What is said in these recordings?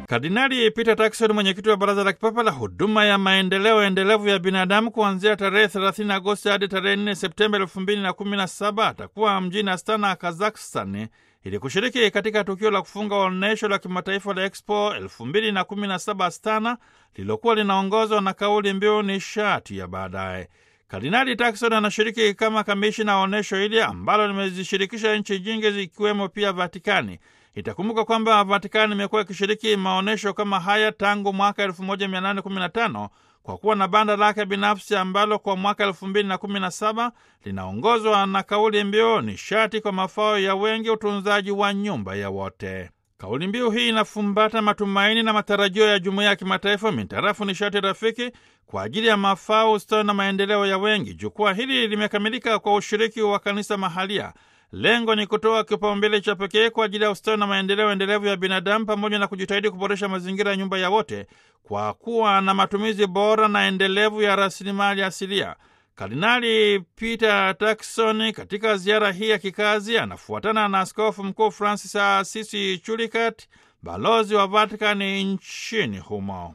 Kardinali Peter Turkson, mwenyekiti wa Baraza la Kipapa la Huduma ya Maendeleo Endelevu ya Binadamu, kuanzia tarehe 30 Agosti hadi tarehe 4 Septemba 2017 atakuwa mjini Astana, Kazakhstan, ili kushiriki katika tukio la kufunga onyesho la kimataifa la Expo 2017 Astana, lililokuwa linaongozwa na kauli mbiu nishati ya baadaye. Kardinali Turkson anashiriki kama kamishina wa onyesho hili ambalo limezishirikisha nchi nyingi zikiwemo pia Vatikani. Itakumbuka kwamba Vatikani imekuwa ikishiriki maonyesho kama haya tangu mwaka 1815 kwa kuwa na banda lake binafsi ambalo kwa mwaka 2017 linaongozwa na kauli mbiu nishati kwa mafao ya wengi, utunzaji wa nyumba ya wote. Kauli mbiu hii inafumbata matumaini na matarajio ya jumuiya ya kimataifa mintarafu nishati rafiki kwa ajili ya mafao, ustawi na maendeleo ya wengi. Jukwaa hili limekamilika kwa ushiriki wa kanisa mahalia. Lengo ni kutoa kipaumbele cha pekee kwa ajili ya ustawi na maendeleo endelevu ya binadamu pamoja na kujitahidi kuboresha mazingira ya nyumba ya wote kwa kuwa na matumizi bora na endelevu ya rasilimali asilia. Kardinali Peter Turkson katika ziara hii ya kikazi anafuatana na Askofu Mkuu Francis Asisi Chulikat, balozi wa Vatikani nchini humo.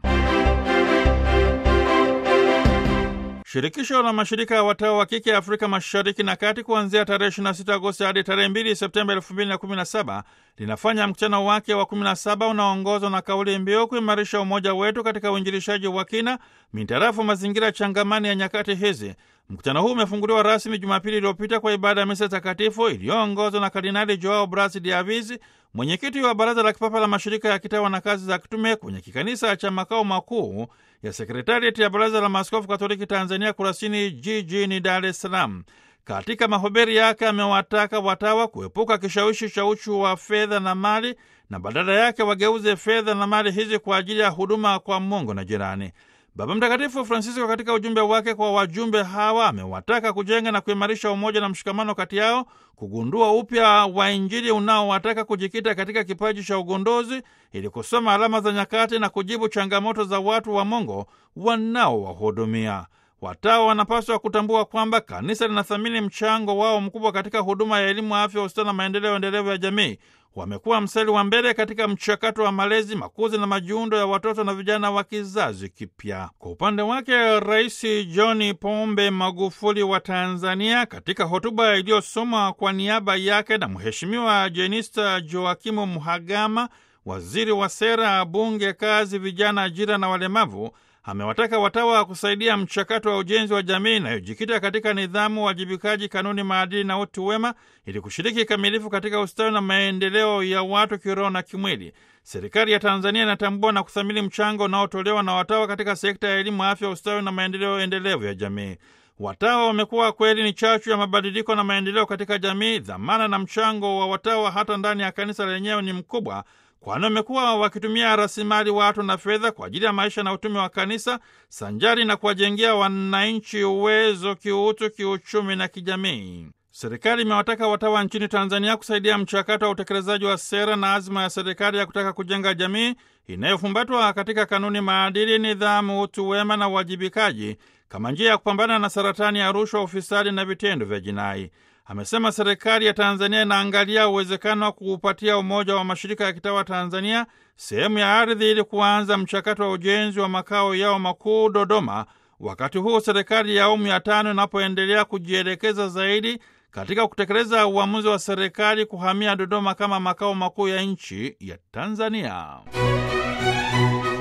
Shirikisho la mashirika ya watawa wa kike Afrika Mashariki na Kati kuanzia tarehe 26 Agosti hadi tarehe 2 Septemba 2017 linafanya mkutano wake wa 17 unaoongozwa na kauli mbiu kuimarisha umoja wetu katika uinjilishaji wa kina mintarafu mazingira changamani ya nyakati hizi. Mkutano huu umefunguliwa rasmi Jumapili iliyopita kwa ibada ya misa takatifu iliyoongozwa na Kardinali Joao Bras de Aviz, mwenyekiti wa Baraza la Kipapa la Mashirika ya Kitawa na Kazi za Kitume, kwenye kikanisa cha makao makuu ya sekretariati ya Baraza la Maaskofu Katoliki Tanzania, Kurasini jijini Dar es Salaam. Katika mahubiri yake amewataka watawa kuepuka kishawishi cha uchu wa fedha na mali na badala yake wageuze fedha na mali hizi kwa ajili ya huduma kwa Mungu na jirani. Baba Mtakatifu Francisco katika ujumbe wake kwa wajumbe hawa amewataka kujenga na kuimarisha umoja na mshikamano kati yao, kugundua upya wa Injili unaowataka kujikita katika kipaji cha ugunduzi ili kusoma alama za nyakati na kujibu changamoto za watu wa Mungu wanaowahudumia. Watawa wanapaswa kutambua kwamba kanisa linathamini mchango wao mkubwa katika huduma ya elimu, afya, ustawi na maendeleo endelevu ya jamii. Wamekuwa mstari wa mbele katika mchakato wa malezi, makuzi na majiundo ya watoto na vijana wa kizazi kipya. Kwa upande wake, Rais John Pombe Magufuli wa Tanzania, katika hotuba iliyosomwa kwa niaba yake na Mheshimiwa Jenista Joakimu Mhagama, waziri wa Sera, Bunge, Kazi, Vijana, Ajira na Walemavu, amewataka watawa kusaidia mchakato wa ujenzi wa jamii inayojikita katika nidhamu, uwajibikaji, kanuni, maadili na utu wema ili kushiriki kikamilifu katika ustawi na maendeleo ya watu kiroho na kimwili. Serikali ya Tanzania inatambua na kuthamini mchango unaotolewa na watawa katika sekta ya elimu, afya, ustawi na maendeleo endelevu ya jamii. Watawa wamekuwa kweli ni chachu ya mabadiliko na maendeleo katika jamii. Dhamana na mchango wa watawa hata ndani ya kanisa lenyewe ni mkubwa kwani wamekuwa wakitumia rasilimali watu na fedha kwa ajili ya maisha na utume wa kanisa sanjari na kuwajengea wananchi uwezo kiutu, kiuchumi na kijamii. Serikali imewataka watawa nchini Tanzania kusaidia mchakato wa utekelezaji wa sera na azma ya serikali ya kutaka kujenga jamii inayofumbatwa katika kanuni, maadili, nidhamu, utu wema na uwajibikaji kama njia ya kupambana na saratani ya rushwa, ufisadi na vitendo vya jinai. Amesema serikali ya Tanzania inaangalia uwezekano wa kuupatia Umoja wa Mashirika ya Kitawa Tanzania sehemu ya ardhi ili kuanza mchakato wa ujenzi wa makao yao makuu Dodoma, wakati huu serikali ya awamu ya tano inapoendelea kujielekeza zaidi katika kutekeleza uamuzi wa serikali kuhamia Dodoma kama makao makuu ya nchi ya Tanzania.